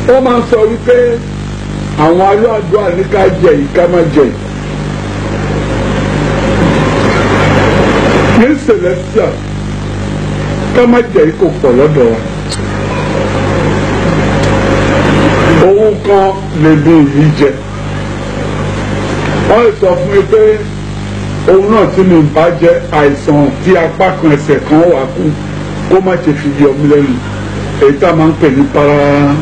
wọ́n máa ń sọ wípé àwọn aláàdúrà ní ká jẹ yìí ká má jẹ yìí. ní celestial ká má jẹ yìí kò pọ̀ lọ́dọ̀ wa. owó kan lè bí yìí jẹ. wọ́n lè sọ fún mi pé òun náà tí mi bá jẹ àìsàn tí apá kan ẹsẹ̀ kan wà kú kó má ṣe fi yọ mí lẹ́nu èyí tá a máa ń pè ní para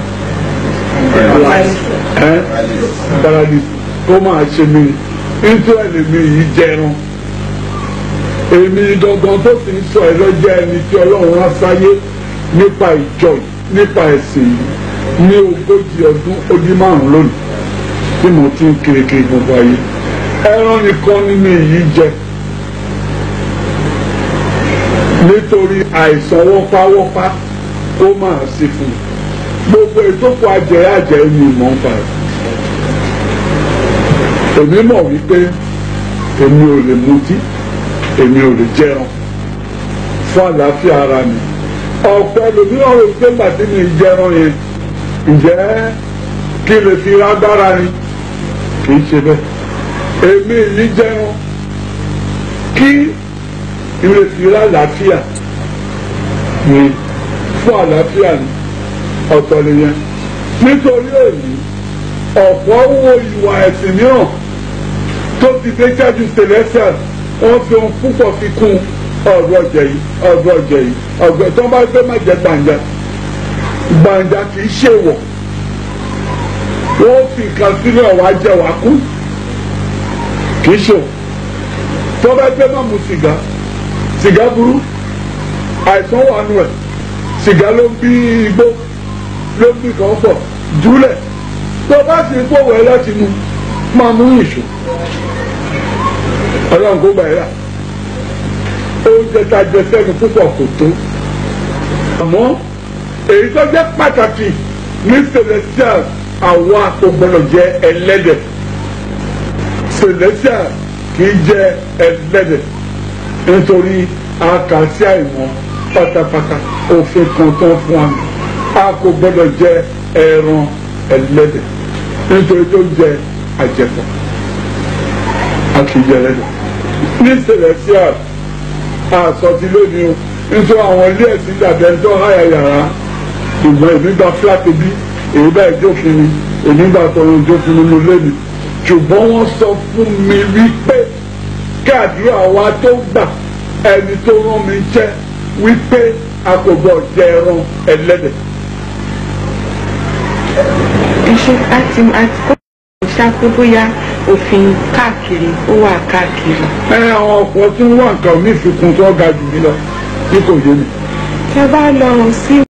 ẹ paralysis kó máa ṣe mí nítorí mi yìí jẹran èmi gangan tó ti ń sọ ẹ lọ́jọ́ ẹni tí ọlọ́run rán sáyé nípa ìjọ yìí nípa ẹ̀sìn yìí ní ogójì ọdún ó dín márùn lónìí tí mo ti ń kiri kiri gbogbo ayé ẹran nìkan nínú èyí jẹ nítorí àìsàn wọ́páwọ́pá ó máa sí fún un gbogbo ìtókò ajẹ́ ajẹ́ ni mò ń parẹ́ èmi mọ̀ wípé èmi ò lè mutí èmi ò lè jẹun fún àlàáfíà ara mi ọ̀pọ̀ ẹlòmíràn rò pé gbàtí mi jẹran yẹn ǹjẹ́ kí lè fi lágbára ni kì í ṣe bẹ́ẹ̀ èmi yìí jẹun kí lè fi lálàáfíà ni fún àlàáfíà ni ọ̀tọ̀ nìyẹn nítorí èyí ọ̀pọ̀ wo ìwà ẹ̀sìn mìíràn tó ti dé jáde celestial wọ́n fi ohun púpọ̀ fi kún ọ̀rọ̀ ọ̀jẹ̀ yìí ọ̀rọ̀ ọ̀jẹ̀ yìí ọ̀gbẹ́ tó bá gbé má jẹ gbàǹjà gbàǹjà kì í ṣe wọ̀ wọ́n fi nǹkan sílẹ̀ wá jẹ wá kú kì í ṣe tó bá gbé má mu sìgá sìgá burú àìsàn wà nù ẹ̀ sìgá ló ń bí igbó ló ń bí kan pọ̀ júlẹ̀ tó bá sì ń pòwẹ́ láti mu máa mú ìṣó ọlọ́run kó gbà yà oúnjẹ tá a jẹ sẹ́nu púpọ̀ kò tó àmọ́ èyí tó jẹ́ pàtàkì ní celestial àwa kò gbọdọ̀ jẹ ẹlẹ́dẹ̀ celestial kì í jẹ ẹlẹ́dẹ̀ nítorí àkàsí àìmọ̀ pátápátá òfin kan tó fún wa a kò gbọdọ̀ jẹ ẹran ẹlẹ́dẹ̀ nítorí tó jẹ àjẹpọ̀ a kì í jẹ ẹlẹ́dẹ̀ ní celestial àsọtí lónìí o nítorí àwọn ilé ẹ̀sìn dàbí ẹni tó háyà yàrá ṣùgbọ́n èmi gba fúláàtì bí èyí bá ìjófin mi èmi gba tọrọ ìjófin mi mo lé mi ṣùgbọ́n wọ́n sọ fún mi wípé káàdúrà wa tó gbà ẹni tó rán mi jẹ́ wípé a kò gbọ́ jẹ ẹran ẹlẹ́dẹ̀. iṣẹ́ àti àti kó ṣáko bóyá òfin káàkiri ó wà káàkiri. ẹ àwọn ọkọ̀ tí ń wá nǹkan onífikun tó ga jù mí lọ tí kò yé mi. tẹ́ bá lọ sí